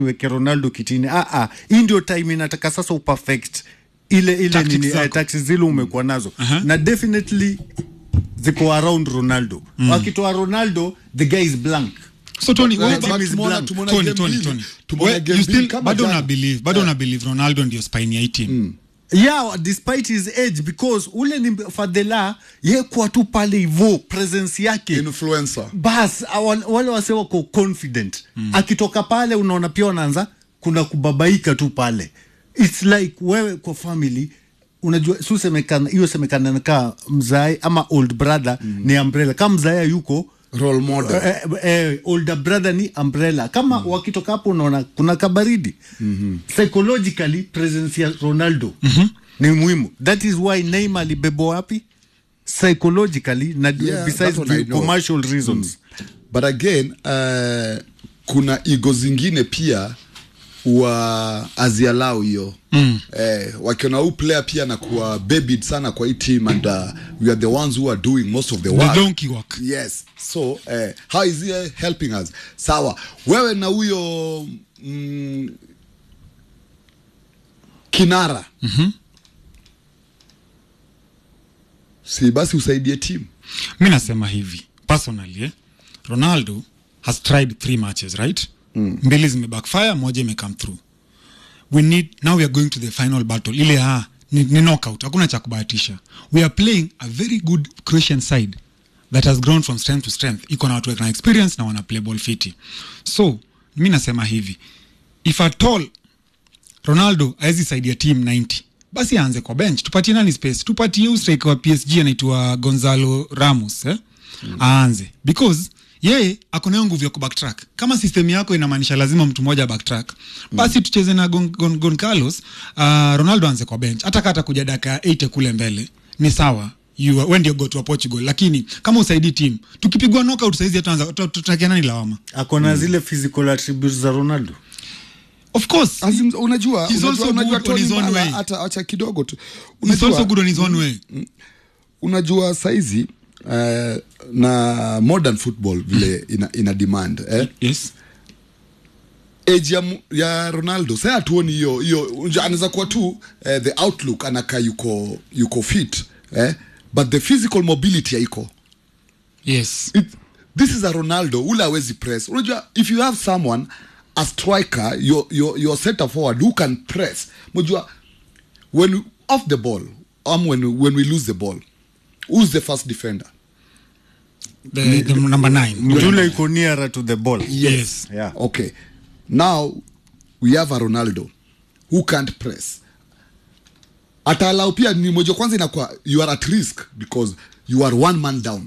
weke ronaldo kitini ah, ah. hii ndio time inataka sasa uperfect ile ile Tactics nini zako. eh, tactics zile umekuwa nazo Aha. na definitely ziko around ronaldo wakitoa ronaldo the guy is blank so Tony, But- wewe- but but- is tumeona- blank. tumeona Tony, game Tony, mbili. Tony. Tumeona Wewe- game you mbili still- kama bado jana. una believe bado una believe ronaldo ndio spine ya hii team yeah despite his age because ule ni fadhela ye kuwa tu pale hivo presence yake influencer bas awa- wale wase wako confident mm. akitoka pale unaona pia wanaanza kuna kubabaika tu pale its like wewe kwa family unajua su semekana hiyo semekana kaa mzae ama old brother mm. ni umbrella kama mzae yuko role model eh, eh, older brother ni umbrella kama mm. wakitoka hapo unaona kuna kabaridi mm-hmm. psychologically presence ya ronaldo mm-hmm. ni muhimu that is why neymar alibebwa wapi psychologically na Yeah, besides that one I the know. commercial reasons but again uh, kuna igo zingine pia wa azialau hiyo mm. eh, wakiona huu player pia nakuwa babied sana kwa hii team and uh, we are the ones who are doing most of the the work donkey work yes so eh, how is he eh, helping us sawa wewe na huyo mm, kinara mm-hmm. si basi usaidie timu mi nasema hivi personally eh? ronaldo has tried three matches right mm. mbili zimebackfire moja imecome through we need now we are going to the final battle ile ah, ni, ni knockout hakuna cha kubahatisha we are playing a very good croatian side that has grown from strength to strength iko na watu na experience na wana play ball fiti so mi nasema hivi if at all ronaldo awezi saidia team 90 basi aanze kwa bench tupatie nani space tupatie huyu striker wa psg anaitwa gonzalo ramos eh? mm. aanze because yeye ako nayo nguvu ya kubacktrack kama system yako inamaanisha lazima mtu mmoja backtrack basi tucheze na gon, gon, gon carlos uh, ronaldo aanze kwa bench hata kata kuja daka 8 kule mbele ni sawa You are- we ndio gotu wa portugal lakini kama usaidii team tukipigwa knockout saizi hatuanza tutakia nani lawama ako na zile physical attributes za ronaldo of course Azim, unajua He's unajua, also unajua good on Tony his own Mala, way. hata acha kidogo tu he's also unajua, good on his own way unajua saizi uh, na modern football vile ina, ina demand eh? yes age ya, mu- ya ronaldo sa hatuoni hiyo hiyo unajua, anaweza kuwa tu eh, the outlook anakaa yuko yuko fit eh? but the physical mobility haiko yes it, this is a ronaldo ule awezi press unajua if you have someone a striker your, your, your center forward who can press unajua when we- off the ball um, when, we- when we lose the ball who's the first defender the, the number nine yule iko nearer to the ball yes yeah. okay now we have a ronaldo who can't press ataalau pia ni moja kwanza inakuwa you are at risk because you are one man down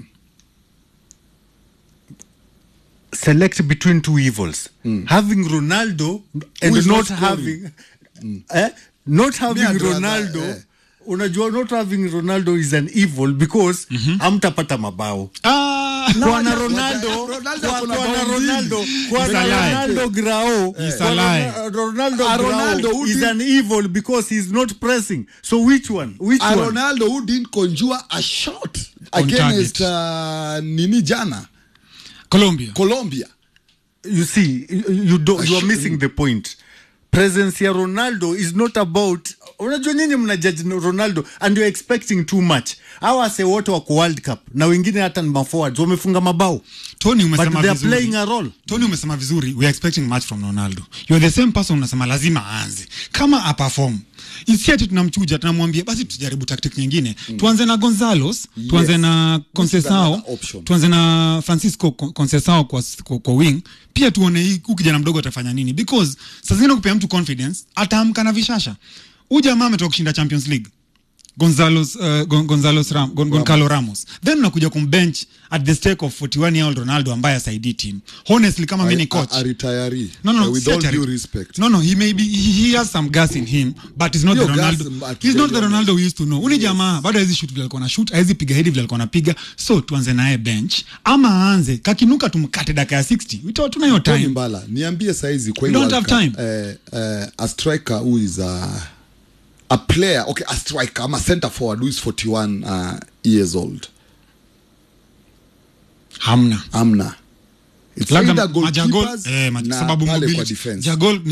select between two evils having ronaldo and is not not having eh, not having I'd rather, ronaldo eh. unajua not having ronaldo is an evil because hamtapata mabao ah, kuwa na Ngoja, ronaldo ngoja, Ronaldo kuwa- ako na kuwa na bao mbili. ronaldo kuwa He's na a lie. ronaldo grao He's kuwa a na lie. Ro- ronaldo A grao Ronaldo who is did- an evil because he's not pressing so which one which a one ronaldo who didn't conjure a shot On against target. uh, nini jana colombia colombia you see you, you, do, you are missing the point presence ya ronaldo is not about unajua nyinyi mna judge ronaldo and you're expecting too much hawa wase wote wako world cup na wengine hata ni maforwards wamefunga mabao tony but umesema they are vizuri playing a role tony umesema vizuri we are expecting much from ronaldo you're the same person unasema lazima aanze kama aperform isi ati tunamchuja tunamwambia basi tujaribu tactic nyingine mm. tuanze na gonzalos tuanze Yes. na concesao another option. tuanze na francisco Con- concesao kwa, kwa, kwa wing pia tuone hii huu kijana mdogo atafanya nini because saa zingine kupea mtu confidence ataamka na vishasha huu jamaa ametoka kushinda champions league Gonzalos, uh, Gon, Gonzalos Ram, Gon, Goncalo Ramos then unakuja kumbench at the stake of 41 year old Ronaldo ambaye asaidii team honestly kama mimi ni coach a, a retiree no no uh, with si all ati- due respect no no he may be he, he has some gas in him but he's not Hiyo the gas, Ronaldo but he's not the to be Ronaldo we used to know uni jamaa bado hawezi shoot vile alikuwa na shoot hawezi piga head vile alikuwa anapiga so tuanze naye bench ama aanze kakinuka tumkate dakika ya 60 Ito- tuna hiyo Tony time mbala niambie saizi kwa We hii don't World have Cup, eh, eh, a striker who is a, a player okay a striker ama center forward who is 41 uh, years old hamna amna It's Labda either majagol goalkeepers eh, ma- na sababu pale kwa mobility. defense. Jagol